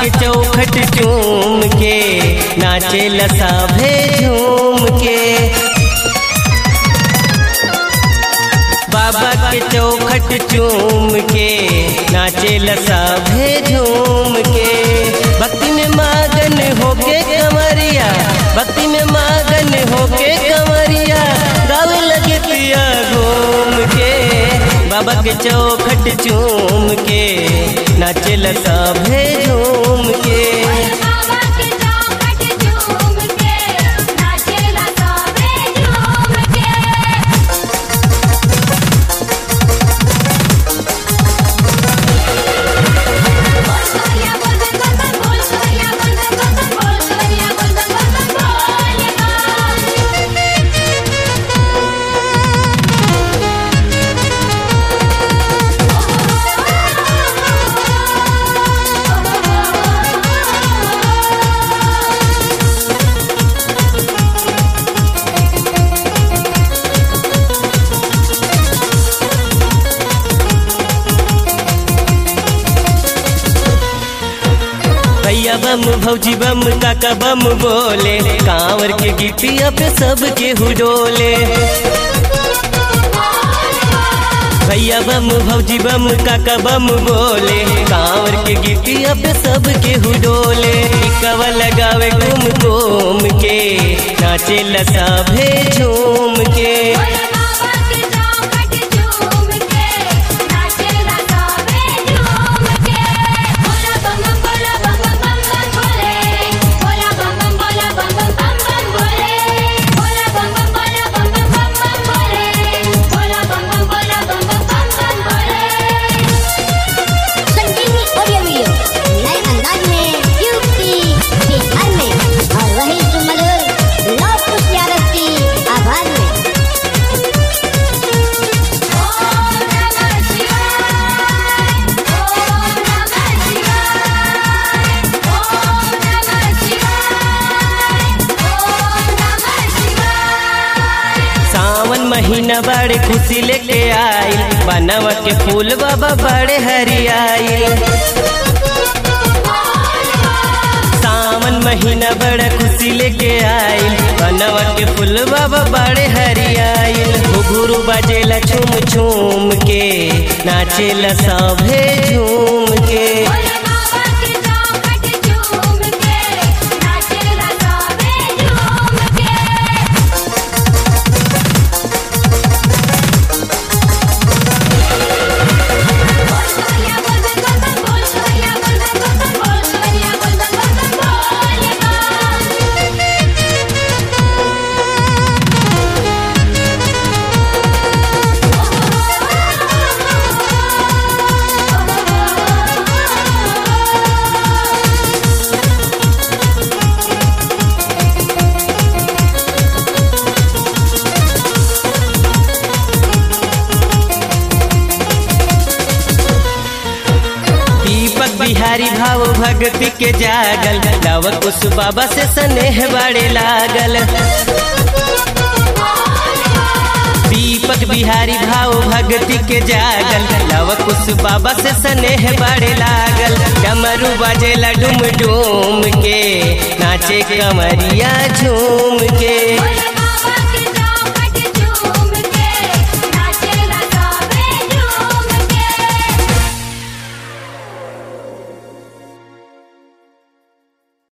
के चौखट चूम के नाचे लसाभे झूम के बाबा के चौखट चूम के नाचे लसाभे झूम के भक्ति में मगन होके कमरिया भक्ति में मगन होके कमरिया गावे लगे पिया घूम के बाबा के चौखट चूम के नाचे लसाभे झूम के बाबा के चौखट झूम के नाचेला सबे झूम के बोल सोनिया बोल बन बोल बन बोल सोनिया बोल बन बोल बन बोल सोनिया बोल बन बोल बन बोल भैया बम भौजी बम काका बम बोले कांवर के गिटिया पे सबके हुडोले भैया बम भौजी बम काका बम बोले कांवर के गिटिया पे सबके हुडोले टिकवा लगावे घूम घूम के नाचे लसाभे झूम के बाबा के चौखट झूम के नाचेला सबे झूम के बोला बम बम बोला बम बम बम बम बोले बोला बम बम बोला बम बम बम बम बोले बोला बम बम बोला बम बम बम बम बोले बोला बम बम बोला बम बम बम बम बोले संजीवनी ऑडियो वीडियो नए अंदाज में यूपी बिहार में और वही सुमधुर लौट प्यारस की आवाज में ओम नमः शिवाय ओम नमः शिवाय ओम नमः शिवाय ओम नमः शिवाय सावन महीना बड़े खुशी लेके आई बनवा के फूल बाबा बड़े हरियाई सावन महीना बड़ा खुशी लेके आई बनवा के फूल बाबा बड़े हरियाई घुघरू बजेला झूम झूम के नाचेला सभे झूम के बोला बाबा के चौखट झूम के नाचेला सबे झूम के बोल सोनिया बोल बन बोल बन बोल सोनिया बोल बन बोल बन बोल सोनिया बोल बन बोल बन बोल दीपक बिहारी भाव भक्ति के जागल लव कुश बाबा से स्नेह बड़े लागल दीपक बिहारी भाव भक्ति के जागल लव कुश बाबा से स्नेह बड़े लागल डमरू बजेला डुम डुम के नाचे कमरिया झूम के बोला